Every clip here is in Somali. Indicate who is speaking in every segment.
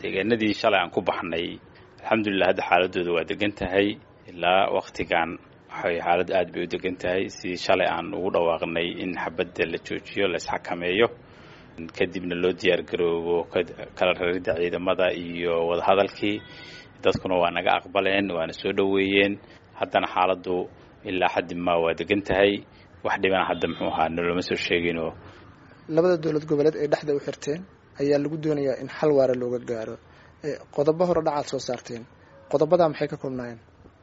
Speaker 1: deegaanadii shalay aan ku baxnay alxamdulilah hadda xaaladooda waa degan tahay ilaa waktigan waxay xaaladdu aad bay u degan tahay sidii shalay aan ugu dhawaaqnay in xabadda la joojiyo la isxakameeyo kadibna loo diyaar garoobo kala raridda ciidamada iyo wadahadalkii dadkuna waa naga aqbaleen waana soo dhoweeyeen haddana xaaladdu ilaa xaddi maa waa degan tahay wax dhibana hadda muxuu ahaa noloma soo sheeginoo
Speaker 2: labada dowlad goboleed ee dhexda u xirteen ayaa lagu doonayaa in xal waara looga gaaro qodobo hore dhacaad soo saarteen qodobadaa maxay ka koobnaayeen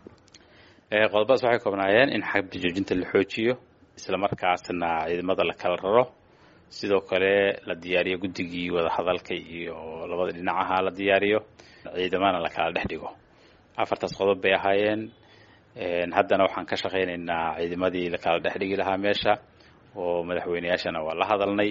Speaker 1: qodobadaas waxay koobnaayeen in xabda joojinta la xoojiyo islamarkaasna ciidamada la kala raro sidoo kale la diyaariyo guddigii wadahadalka iyo labada dhinacaha la diyaariyo ciidamana la kala dhex dhigo afartaas qodob bay ahaayeen haddana waxaan ka shaqaynaynaa ciidamadii la kala dhex dhigi lahaa meesha oo madaxweyneyaashana waa la hadalnay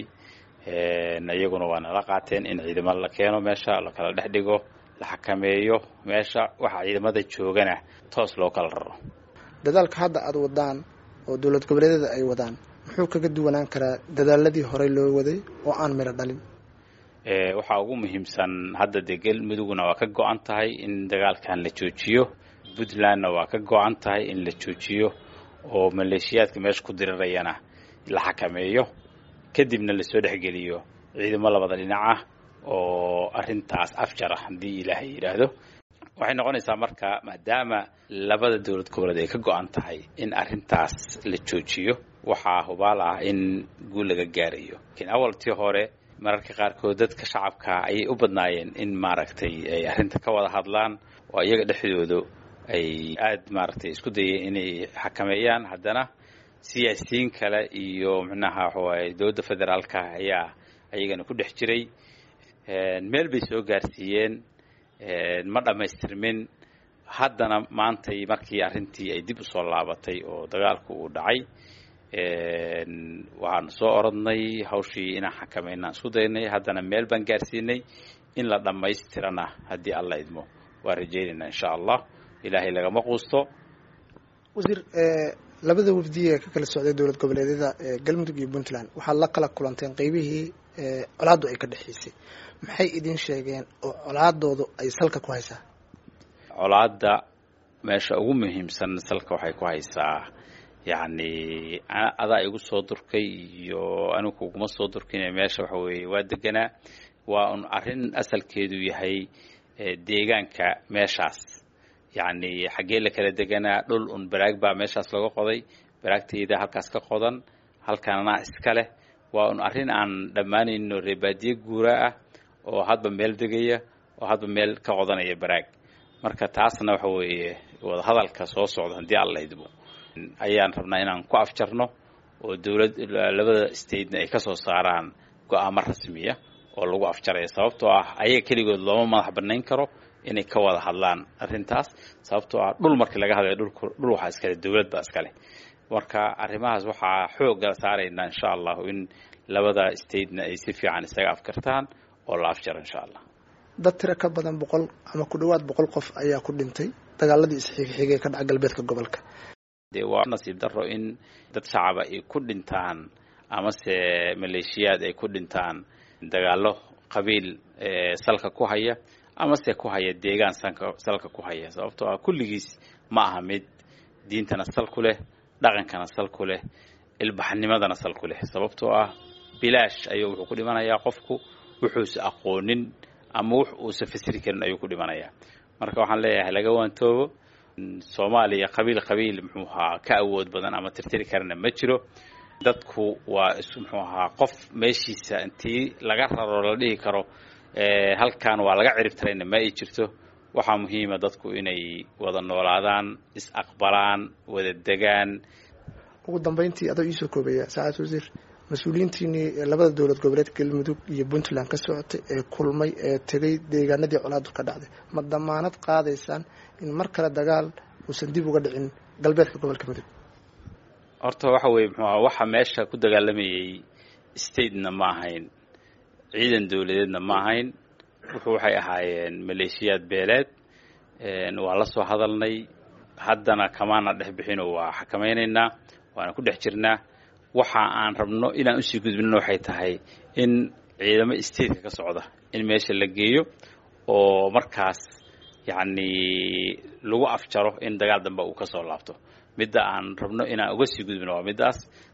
Speaker 1: iyaguna waa nala qaateen in ciidamo la keeno meesha la kala dhex dhigo la xakameeyo meesha waxa ciidamada joogana toos loo kala raro
Speaker 2: dadaalka hadda aada wadaan oo dowlad goboleedyada ay wadaan muxuu kaga duwanaan karaa dadaaladii horey loo waday oo aan midho dhalin
Speaker 1: waxaa ugu muhiimsan hadda dee galmudugna waa ka go-an tahay in dagaalkan la joojiyo puntlandna waa ka go-an tahay in la joojiyo oo maleeshiyaadka meesha ku dirirayana la xakameeyo kadibna lasoo dhexgeliyo ciidamo labada dhinac ah oo arrintaas afjar ah haddii ilaahay yidhaahdo waxay noqonaysaa marka maadaama labada dowlad goboleed ay ka go-an tahay in arrintaas la joojiyo waxaa hubaal ah in guul laga gaarayo lakiin awaltii hore mararka qaarkood dadka shacabka ayay u badnaayeen in maaragtay ay arrinta ka wada hadlaan oo iyaga dhexdoodu ay aada maaragtay isku dayeen inay xakameeyaan haddana siyaasiyiin kale iyo micnaha waxawaaye dowladda federaalka ayaa ayagana ku dhex jiray meel bay soo gaarsiiyeen ma dhammaystirmin haddana maantay markii arrintii ay dib usoo laabatay oo dagaalku uu dhacay waxaanu soo orodnay hawshii inaan xakameynaan isku daynay haddana meel baan gaarsiinay in la dhammaystirana haddii alla idmo waa rajaynaynaa insha allah ilaahay lagama quusto
Speaker 2: wasiir labada wafdiye ka kala socday dowlad goboleedyada galmudug iyo puntland waxaad la kala kulanteen qeybihii colaaddu ay ka dhexaysay maxay idin sheegeen oo colaadoodu ay salka ku haysaa
Speaker 1: colaadda meesha ugu muhiimsan salka waxay ku haysaa yacni adaa igu soo durkay iyo anigu kuguma soo durkine meesha waxa weeye waa deganaa waa un arrin asalkeedu yahay deegaanka meeshaas yacni xaggee la kala deganaa dhul un baraag baa meeshaas laga qoday baraagtayda halkaas ka qodan halkanana iska leh waa un arrin aan dhammaanayno reebaadiye guura ah oo hadba meel degaya oo hadba meel ka qodanaya baraag marka taasna waxa weeye wadahadalka soo socda haddii alla idmo ayaan rabnaa inaan ku afjarno oo dowlad labada statena ay ka soo saaraan go-aamo rasmiya oo lagu afjaraya sababtoo ah ayaga keligood looma madax banayn karo inay ka wada hadlaan arrintaas sababtoo ah dhul markii laga hadlaya dhulku dhul waxaa iskale dowlad baa iskale marka arrimahaas waxaa xoogga saaraynaa insha allahu in labada statena ay si fiican isaga afkartaan oo la afjaro insha allah
Speaker 2: dad tiro ka badan boqol ama ku dhowaad boqol qof ayaa ku dhintay dagaaladii isxigxigay ka dhaca galbeedka gobolka
Speaker 1: dee waa nasiib daro in dad shacaba ay ku dhintaan amase maleeshiyaad ay ku dhintaan dagaallo qabiil salka ku haya amase ku haya deegaan sanka salka ku haya sababtoo ah kulligiis ma aha mid diintana sal ku leh dhaqankana sal ku leh ilbaxnimadana sal ku leh sababtoo ah bilaash ayuu wuxuu ku dhimanayaa qofku wuxuusa aqoonin ama wux uusa fasiri karin ayuu ku dhimanayaa marka waxaan leeyahay laga waantoobo soomaaliya qabiil qabiil muxuu ahaa ka awood badan ama tirtiri karana ma jiro dadku waa is muxuu ahaa qof meeshiisa intii laga raro la dhihi karo halkan waa laga ciribtarayna ma ay jirto waxaa muhiima dadku inay wada noolaadaan is aqbalaan wada degaan
Speaker 2: ugu dambeyntii adoo iisoo koobaya saacad wasiir mas-uuliyiintiinii labada dowlad goboleed galmudug iyo puntland ka socotay ee kulmay ee tegay deegaanadii colaadu ka dhacday ma damaanad qaadaysaan in mar kale dagaal uusan dib uga dhicin galbeedka gobolka mudug
Speaker 1: horta waxa weye muxuu aha waxa meesha ku dagaalamayay statena ma ahayn ciidan dowladeedna ma ahayn wuxuu waxay ahaayeen maleeshiyaad beeleed waa la soo hadalnay haddana kamaana dhex bixinoo waa xakamaynaynaa waana ku dhex jirnaa waxa aan rabno inaan usii gudbinno waxay tahay in ciidamo stateka ka socda in meesha la geeyo oo markaas yacni lagu afjaro in dagaal dambe uu kasoo laabto midda aan rabno inaan uga sii gudbino waa middaas